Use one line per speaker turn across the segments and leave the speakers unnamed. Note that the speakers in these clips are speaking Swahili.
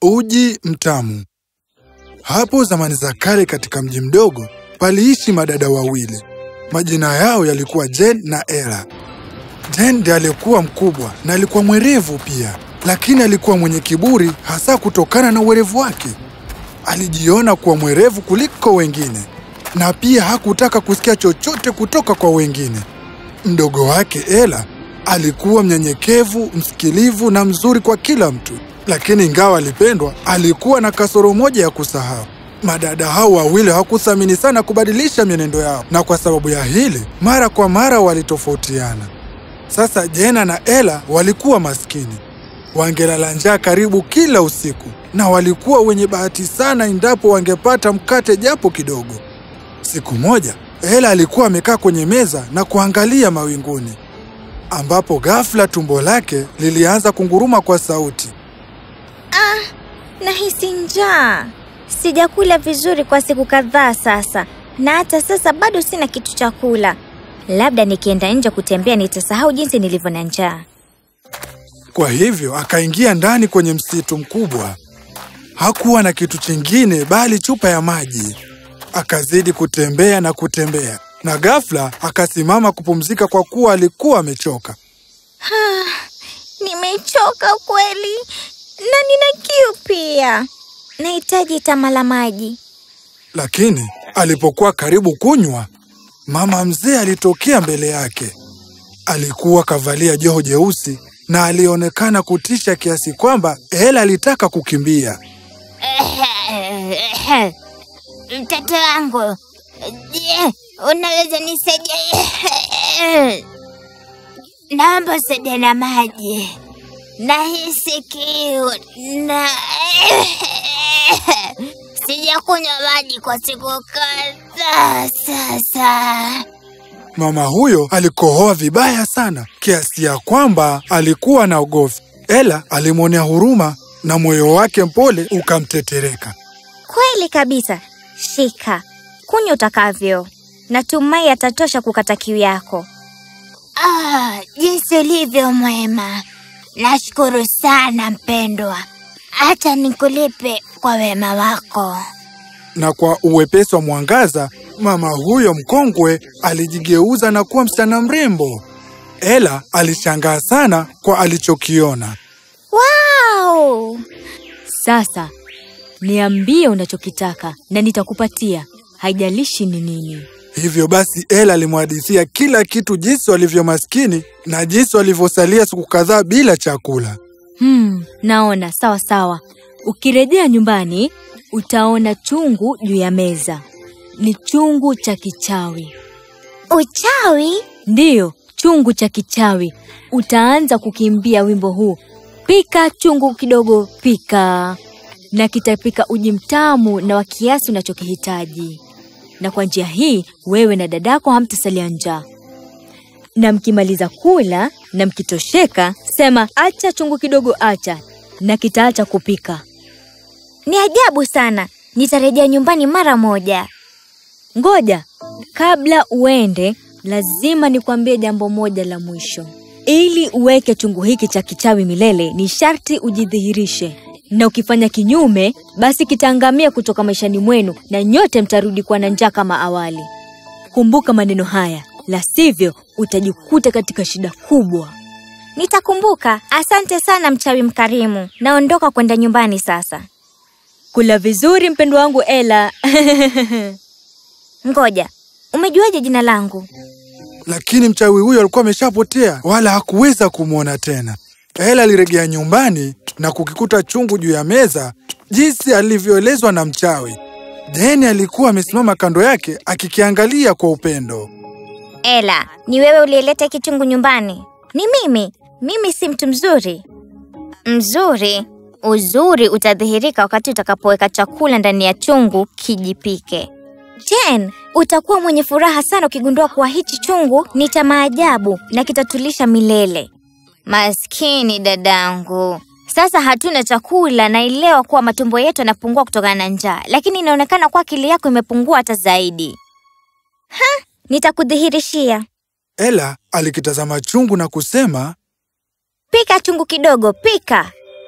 Uji mtamu. Hapo zamani za kale katika mji mdogo paliishi madada wawili. Majina yao yalikuwa Jen na Ella. Jen ndiye aliyekuwa mkubwa na alikuwa mwerevu pia, lakini alikuwa mwenye kiburi hasa kutokana na uwerevu wake. Alijiona kuwa mwerevu kuliko wengine na pia hakutaka kusikia chochote kutoka kwa wengine. Mdogo wake Ella alikuwa mnyenyekevu, msikilivu na mzuri kwa kila mtu, lakini ingawa alipendwa, alikuwa na kasoro moja ya kusahau. Madada hao wawili hawakuthamini sana kubadilisha mienendo yao, na kwa sababu ya hili mara kwa mara walitofautiana. Sasa Jena na Ella walikuwa maskini, wangelala njaa karibu kila usiku, na walikuwa wenye bahati sana endapo wangepata mkate japo kidogo. Siku moja Ella alikuwa amekaa kwenye meza na kuangalia mawinguni, ambapo ghafla tumbo lake lilianza kunguruma kwa sauti.
Nahisi njaa. Sijakula vizuri kwa siku kadhaa sasa, na hata sasa bado sina kitu cha kula. Labda nikienda nje kutembea nitasahau jinsi nilivyo na njaa.
Kwa hivyo akaingia ndani kwenye msitu mkubwa. Hakuwa na kitu chingine bali chupa ya maji. Akazidi kutembea na kutembea, na ghafla akasimama kupumzika kwa kuwa alikuwa amechoka.
Nimechoka kweli na nina kiu pia. Nahitaji tama la maji.
Lakini alipokuwa karibu kunywa, mama mzee alitokea mbele yake. Alikuwa kavalia joho jeusi na alionekana kutisha kiasi kwamba Ella alitaka kukimbia.
Mtoto wangu, je, unaweza nisaidia? Naomba usaidia na maji. Nahisi kiu na sijakunywa maji kwa siku kadhaa sasa.
Mama huyo alikohoa vibaya sana kiasi ya kwamba alikuwa na ugofi. Ella alimwonea huruma na moyo wake mpole ukamtetereka.
Kweli kabisa. Shika, kunywa utakavyo. Natumai atatosha kukata kiu yako. Ah, jinsi ulivyo mwema. Nashukuru sana mpendwa. Hata nikulipe kwa wema wako.
Na kwa uwepesi wa mwangaza, mama huyo mkongwe alijigeuza na kuwa msichana mrembo. Ella alishangaa sana kwa alichokiona.
Wow!
Sasa niambie unachokitaka na nitakupatia, haijalishi ni nini.
Hivyo basi Ella alimhadithia kila kitu, jinsi walivyo maskini na jinsi walivyosalia siku kadhaa bila chakula.
Hmm, naona sawa sawa. Ukirejea nyumbani utaona chungu juu ya meza. Ni chungu cha kichawi.
Uchawi?
Ndiyo, chungu cha kichawi. Utaanza kukimbia wimbo huu, pika chungu kidogo, pika, na kitapika uji mtamu na wa kiasi unachokihitaji. Na kwa njia hii wewe na dadako hamtasalia njaa. Na mkimaliza kula na mkitosheka, sema acha chungu kidogo, acha, na kitaacha kupika.
Ni ajabu sana. Nitarejea nyumbani mara moja.
Ngoja, kabla uende, lazima nikwambie jambo moja la mwisho. Ili uweke chungu hiki cha kichawi milele, ni sharti ujidhihirishe, na ukifanya kinyume, basi kitaangamia kutoka maishani mwenu na nyote mtarudi kuwa na njaa kama awali. Kumbuka maneno haya, la sivyo utajikuta katika shida kubwa.
Nitakumbuka. Asante sana mchawi mkarimu. Naondoka kwenda nyumbani sasa.
Kula vizuri mpendwa wangu Ela.
Ngoja, umejuaje jina langu?
Lakini mchawi huyo alikuwa ameshapotea, wala hakuweza kumwona tena. Ella alirejea nyumbani na kukikuta chungu juu ya meza, jinsi alivyoelezwa na mchawi. Jeni alikuwa amesimama kando yake akikiangalia kwa upendo.
Ela, ni wewe uliyeleta hiki chungu nyumbani? Ni mimi. Mimi si mtu mzuri. Mzuri? Uzuri utadhihirika wakati utakapoweka chakula ndani ya chungu kijipike. Jen, utakuwa mwenye furaha sana ukigundua kuwa hichi chungu ni cha maajabu na kitatulisha milele. Maskini dadangu. Sasa hatuna chakula, naelewa kuwa matumbo yetu yanapungua kutokana na njaa, lakini inaonekana kuwa akili yako imepungua hata zaidi. Ha, nitakudhihirishia.
Ella alikitazama chungu na kusema,
Pika chungu kidogo, pika.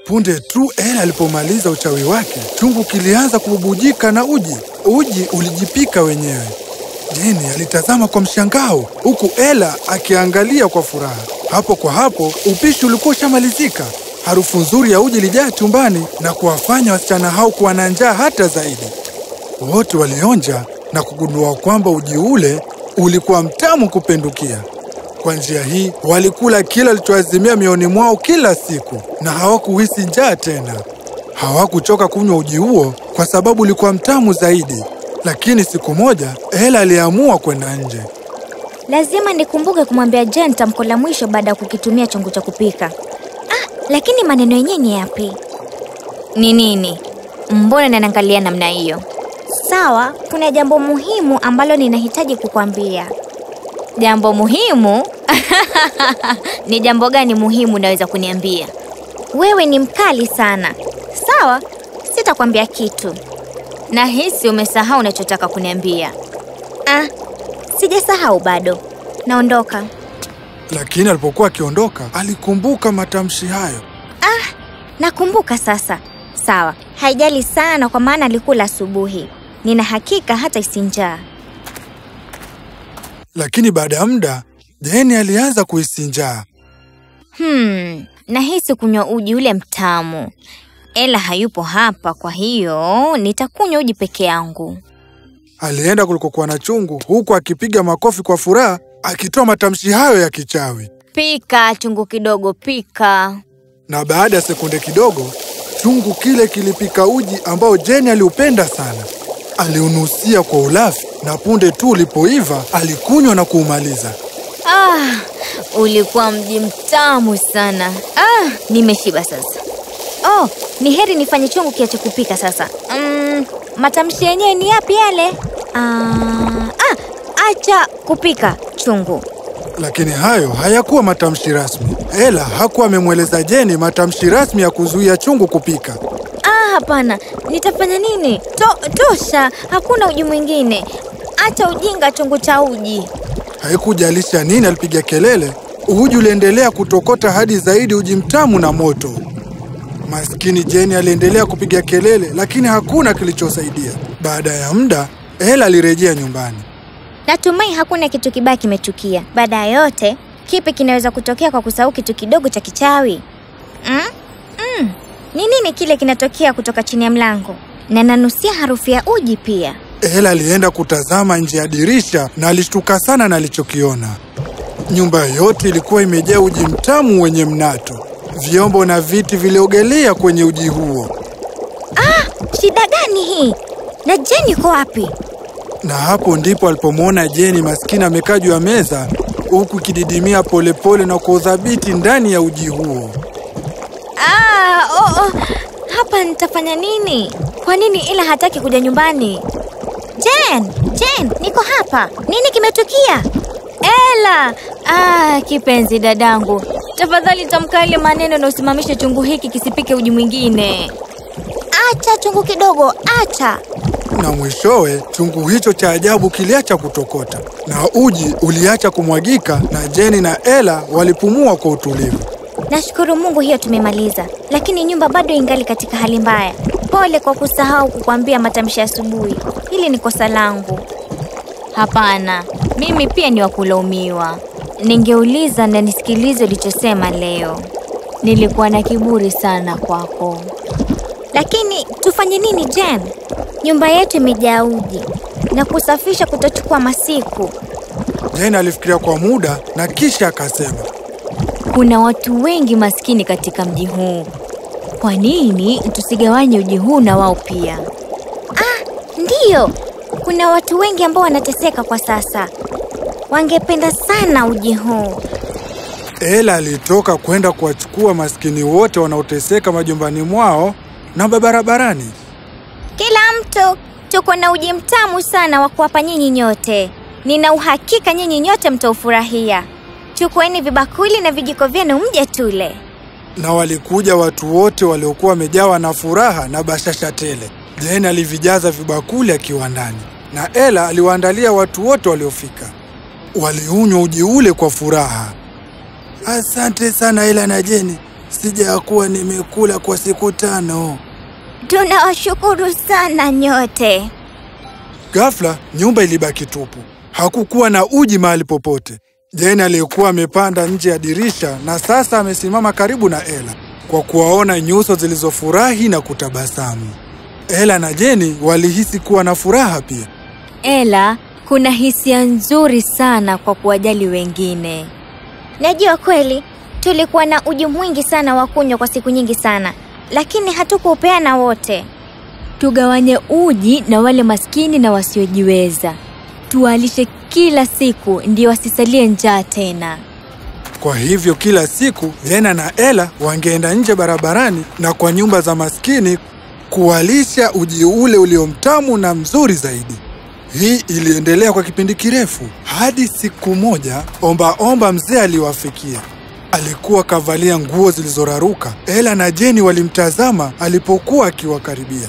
Punde tu Ela alipomaliza uchawi wake, chungu kilianza kububujika na uji. Uji ulijipika wenyewe. Jeni alitazama kwa mshangao, huku Ela akiangalia kwa furaha. Hapo kwa hapo upishi ulikuwa ushamalizika. Harufu nzuri ya uji ilijaa chumbani na kuwafanya wasichana hao kuwa na njaa hata zaidi. Wote walionja na kugundua kwamba uji ule ulikuwa mtamu kupindukia. Kwa njia hii walikula kila alichoazimia mioyoni mwao kila siku na hawakuhisi njaa tena. Hawakuchoka kunywa uji huo kwa sababu ulikuwa mtamu zaidi. Lakini siku moja Ela aliamua kwenda nje.
Lazima nikumbuke kumwambia Jen tamko la mwisho baada ya kukitumia chungu cha kupika. Ah, lakini maneno yenyewe ni yapi? Ni nini? Mbona nanaangalia namna hiyo? Sawa, kuna jambo muhimu ambalo ninahitaji kukwambia. Jambo muhimu? ni jambo gani muhimu unaweza kuniambia? Wewe ni mkali sana. Sawa, sitakwambia kitu. Nahisi umesahau unachotaka kuniambia. Ah, sijasahau bado. Naondoka.
Lakini alipokuwa akiondoka, alikumbuka matamshi hayo.
Nakumbuka sasa. Sawa, haijali sana kwa maana alikula asubuhi. Nina hakika hata isinjaa.
Lakini baada ya muda, Jeni alianza kuhisi njaa.
Hmm, nahisi kunywa uji ule mtamu. Ela hayupo hapa, kwa hiyo nitakunywa uji peke yangu.
Alienda kulikokuwa na chungu, huku akipiga makofi kwa furaha, akitoa matamshi hayo ya kichawi.
Pika chungu kidogo, pika.
Na baada ya sekunde kidogo, chungu kile kilipika uji ambao Jeni aliupenda sana. Aliunusia kwa ulafi, na punde tu ulipoiva alikunywa na kuumaliza.
Ah, ulikuwa mji mtamu sana. Ah, nimeshiba sasa. Oh, ni heri nifanye chungu kiache kupika sasa. Mm, matamshi yenyewe ni yapi yale? Ah, ah, acha kupika chungu.
Lakini hayo hayakuwa matamshi rasmi. Ela hakuwa amemweleza Jeni matamshi rasmi ya kuzuia chungu kupika.
Ah, hapana. Nitafanya nini? To, tosha, hakuna uji mwingine. Acha ujinga chungu cha uji.
Haikujalisha nini alipiga kelele, uji uliendelea kutokota hadi zaidi uji mtamu na moto. Maskini Jeni aliendelea kupiga kelele, lakini hakuna kilichosaidia. Baada ya muda, Ela alirejea nyumbani.
Natumai hakuna kitu kibaya kimetukia. Baada ya yote, kipi kinaweza kutokea kwa kusahau kitu kidogo cha kichawi? Mm? Mm. Ni nini kile kinatokea kutoka chini ya mlango? Na nanusia harufu ya uji pia.
Ela alienda kutazama nje ya dirisha na alishtuka sana na alichokiona. Nyumba yote ilikuwa imejaa uji mtamu wenye mnato. Vyombo na viti viliogelea kwenye uji huo,
Shida gani hii? Na Jeni yuko wapi?
na hapo ndipo alipomwona Jeni maskini amekaa juu ya meza huku ikididimia polepole na kwa udhabiti ndani ya uji huo.
Ah, oh, oh. Hapa nitafanya nini? Kwa nini ila hataki kuja nyumbani? Jen, Jen, niko hapa. Nini kimetukia? Ela! Ah, kipenzi dadangu. Tafadhali tamka ile maneno na usimamishe chungu hiki kisipike uji mwingine. Acha chungu kidogo, acha.
Na mwishowe chungu hicho cha ajabu kiliacha kutokota na uji uliacha kumwagika, na Jeni na Ela walipumua kwa utulivu.
Nashukuru Mungu hiyo tumemaliza, lakini nyumba bado ingali katika hali mbaya. Pole kwa kusahau kukwambia matamshi ya asubuhi. Hili ni kosa langu. Hapana, mimi pia ni wa kulaumiwa. Ningeuliza na nisikilize ulichosema leo. Nilikuwa na kiburi sana kwako. Lakini tufanye nini Jen? Nyumba yetu imejaa uji na kusafisha kutochukua masiku.
Jeni alifikiria kwa muda na kisha akasema,
Kuna watu wengi maskini katika mji huu. Kwa nini tusigawanye uji huu na wao pia?
Ndiyo, kuna watu wengi ambao wanateseka kwa sasa. Wangependa sana uji huu.
Ela alitoka kwenda kuwachukua maskini wote wanaoteseka majumbani mwao na barabarani.
Kila mtu, tuko na uji mtamu sana wa kuwapa nyinyi nyote. Nina uhakika nyinyi nyote mtaufurahia. Chukueni vibakuli na vijiko vyenu mje tule.
Na walikuja watu wote waliokuwa wamejawa na furaha na bashasha tele. Jeni alivijaza vibakuli akiwa ndani, na Ela aliwaandalia watu wote waliofika. Waliunywa uji ule kwa furaha. Asante sana Ela na Jeni, sijakuwa nimekula kwa siku tano.
Tunawashukuru sana nyote.
Ghafla nyumba ilibaki tupu, hakukuwa na uji mahali popote. Jane aliyekuwa amepanda nje ya dirisha na sasa amesimama karibu na Ela kwa kuwaona nyuso zilizofurahi na kutabasamu. Ela na Jeni walihisi kuwa na furaha pia.
Ela, kuna hisia nzuri sana kwa kuwajali wengine.
Najua kweli tulikuwa na uji mwingi sana wa kunywa kwa siku nyingi sana, lakini hatukuupeana wote.
Tugawanye uji na wale maskini na wasiojiweza, tuwalishe kila siku, ndio wasisalie njaa tena.
Kwa hivyo kila siku Lena na Ela wangeenda nje barabarani na kwa nyumba za maskini kuwalisha uji ule uliomtamu na mzuri zaidi. Hii iliendelea kwa kipindi kirefu hadi siku moja omba omba mzee aliwafikia. Alikuwa kavalia nguo zilizoraruka. Ela na Jeni walimtazama alipokuwa akiwakaribia.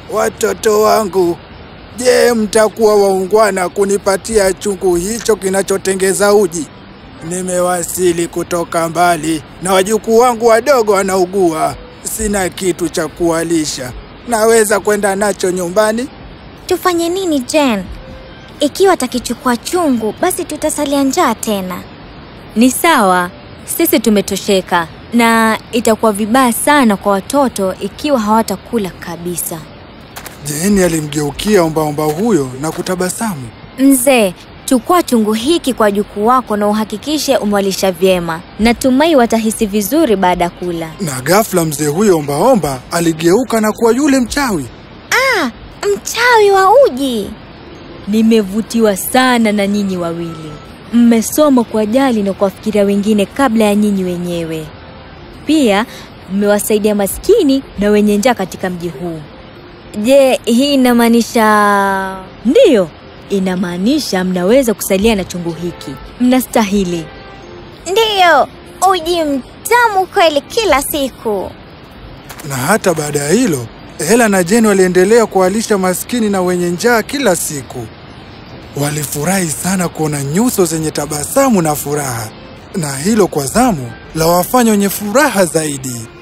Watoto wangu, je, mtakuwa waungwana kunipatia chungu hicho kinachotengeza uji? Nimewasili kutoka mbali na wajukuu wangu wadogo wanaugua. Sina kitu cha kuwalisha. Naweza kwenda nacho nyumbani?
Tufanye nini Jen? Ikiwa atakichukua chungu, basi tutasalia njaa tena.
Ni sawa, sisi tumetosheka, na itakuwa vibaya sana kwa watoto ikiwa hawatakula kabisa.
Jeni alimgeukia ombaomba huyo na kutabasamu.
Mzee, chukua chungu hiki kwa jukuu wako na uhakikishe umewalisha vyema. Natumai watahisi vizuri baada ya kula.
Na ghafla mzee huyo ombaomba aligeuka na kuwa yule mchawi.
Ah, mchawi wa uji.
Nimevutiwa sana na nyinyi wawili. Mmesoma kuwajali na kuwafikiria wengine kabla ya nyinyi wenyewe. Pia mmewasaidia maskini na wenye njaa katika mji huu. Je, hii inamaanisha? Ndiyo, inamaanisha mnaweza kusalia na chungu hiki. Mnastahili.
Ndiyo, uji mtamu kweli kila siku.
Na hata baada ya hilo, Ela na Jeni waliendelea kuwalisha maskini na wenye njaa kila siku. Walifurahi sana kuona nyuso zenye tabasamu na furaha, na hilo kwa zamu la wafanya wenye furaha zaidi.